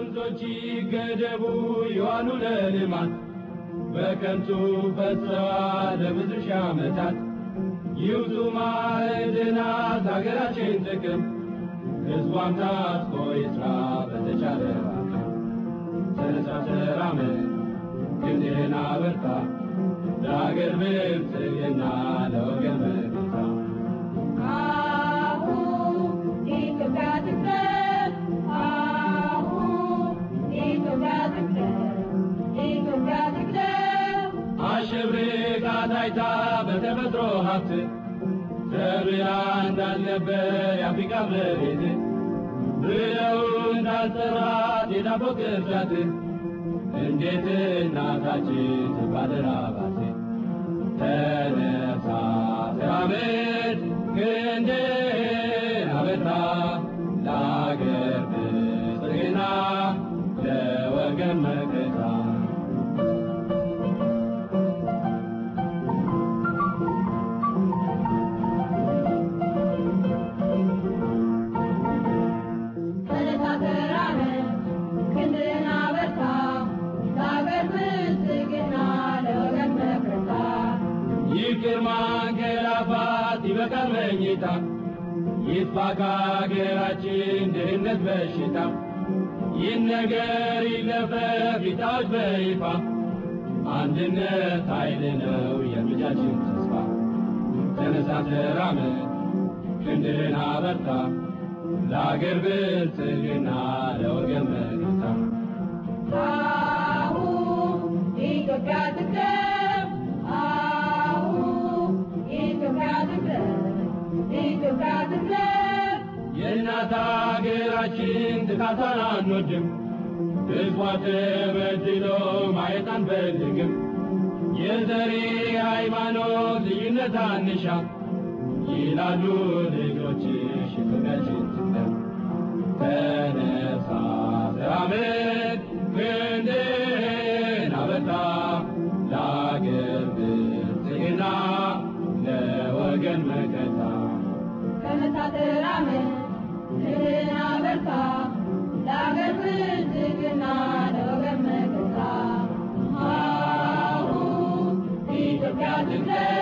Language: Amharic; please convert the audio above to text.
ወንዞች ይገደቡ ይዋሉ ለልማት በከንቱ ፈሰዋል ለብዙ ሺህ ዓመታት ይውጡ ማዕድናት አገራችን ጥቅም ሕዝቧም ታጥቆ ይስራ በተቻለ አቅም ተነሳ ተራመድ ክንድህን አበርታ ለአገር ብልጽግና ለወገን መከታ አሁን ኢትዮጵያ ትቅደም፣ አሁን ኢትዮጵያ ትቅደም፣ ኢትዮጵያ ትቅደም። አሸብርቃ ታይታ በተፈጥሮ ሀብት ተብላ እንዳልነበር የአፍሪካ መሬት ብለው እንዳልጠራት የዳቦ ቅርጫት እንዴት እናታችን ትባደራባት ተነሳ ተራመድ ክንድህን አበርታ ለአገር ብልጽግና ለወገን መከታ ተነሳ ተራመድ፣ ክንድህን አበርታ፣ ለአገር ብልጽግና ለወገን መከታ። ይቅር ማንገላፋት ይበቃል መኝታ ይጥፋ ከአገራችን ድህነት በሽታ ይህን ነገር ይለፈፍ ይታወጅ በይፋ አንድነት ኃይል ነው የልጃችን ተስፋ ተነሳ ተራመድ ክንድህን አበርታ ለአገር ብልጽግና ለወገን መከታ አሁን ኢትዮጵያ ትቅደም፣ አሁን ኢትዮጵያ ትቅደም፣ ኢትዮጵያ ትቅደም። የእናት አገራችን ጥቃቷን አንወድም፣ ሕዝቧ ተበድሎ ማየት አንፈልግም። የዘሬ ሃይማኖት ልዩነት አንሻ ይላሉ ልጆችሽ ኢትዮጵያችን ትቅደም። ተነሳ ተራመድ ክንድህን አበርታ ለአገር ብልጽግና ለወገን መከታ ተነሳ ተራመድ፣ ክንድህን አበርታ፣ ለአገር ብልጽግና ለወገን መከታ። አሁን ኢትዮጵያ ትቅደም